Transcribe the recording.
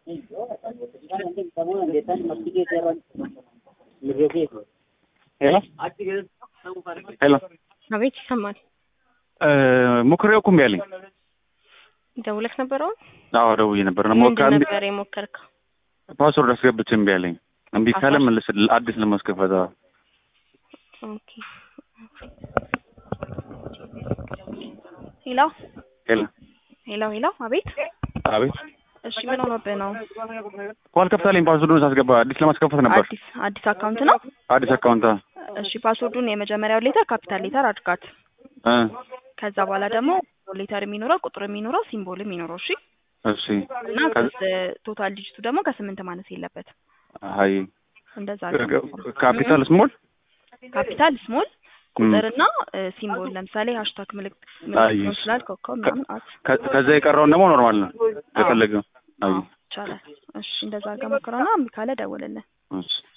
ሄሎ ሄሎ አቤት ይሰማል። ሞክሬው እኮ እምቢ አለኝ። ደውለህ ነበረው? አዎ ደውዬ ነበር ነው ሞካ ምንድን እምቢ ነበር የሞከርከው? ፓስወርድ አስገብቼ እምቢ አለኝ። እምቢ ካለ ፓስወርድ? መልስ አዲስ ለማስከፈት አዎ። ኦኬ ሄሎ ሄሎ ሄሎ ሄሎ አቤት አቤት እሺ ምን ሆኖብህ ነው? እኮ አልከፍታለኝ ፓስወርዱን ሳስገባ አዲስ ለማስከፈት ነበር። አዲስ አዲስ አካውንት ነው? አዲስ አካውንት አዎ። እሺ ፓስወርዱን የመጀመሪያው ሌተር ካፒታል ሌተር አድርጋት። እ ከዛ በኋላ ደግሞ ሌተር የሚኖረው ቁጥር የሚኖረው ሲምቦል የሚኖረው እሺ። እሺ እና ቶታል ዲጂቱ ደግሞ ከስምንት ማነስ የለበት። አይ እንደዛ ካፒታል ስሞል ካፒታል ስሞል ቁጥርና ሲምቦል ለምሳሌ ሃሽታግ ምልክት ምልክት አይ፣ ሊሆን ይችላል ኮከብ ምናምን አት ከ- ከዛ የቀረውን ደግሞ ኖርማል ነው የፈለገው። አይ ይቻላል። እሺ እንደዛ አድርገህ ሞክረውና እምቢ ካለ ደውልልን። እሺ